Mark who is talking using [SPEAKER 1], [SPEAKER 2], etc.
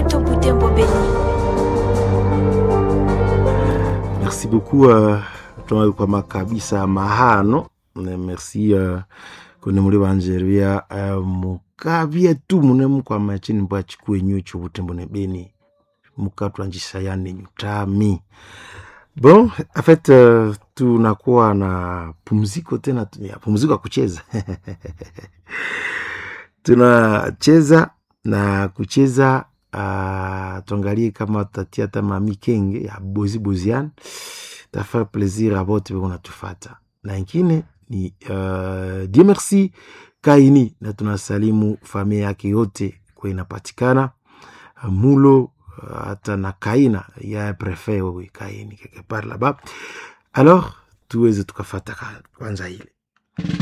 [SPEAKER 1] moto Butembo Beni.
[SPEAKER 2] merci beaucoup uh, twakwama kabisa mahano Ne merci uh, kune muli banjeria uh, mukabye tu mune mukwama chini mbwa chikwenyu chubutembo ne beni mukatwanjisha yani nyutami bon en fait uh, tunakuwa na pumziko tena tu- ya pumziko ya kucheza tunacheza na kucheza uh, tuangalie kama tutatia hata mamikenge ya bozi bozian tafaa plaisir a bote beko natufata na ingine ni uh, die merci kaini na tunasalimu familia yake yote kwa inapatikana uh, mulo uh, hata na kaina ya prefet wewe kaini quelque part là-bas alors tuweze tukafata ka- kwanza ile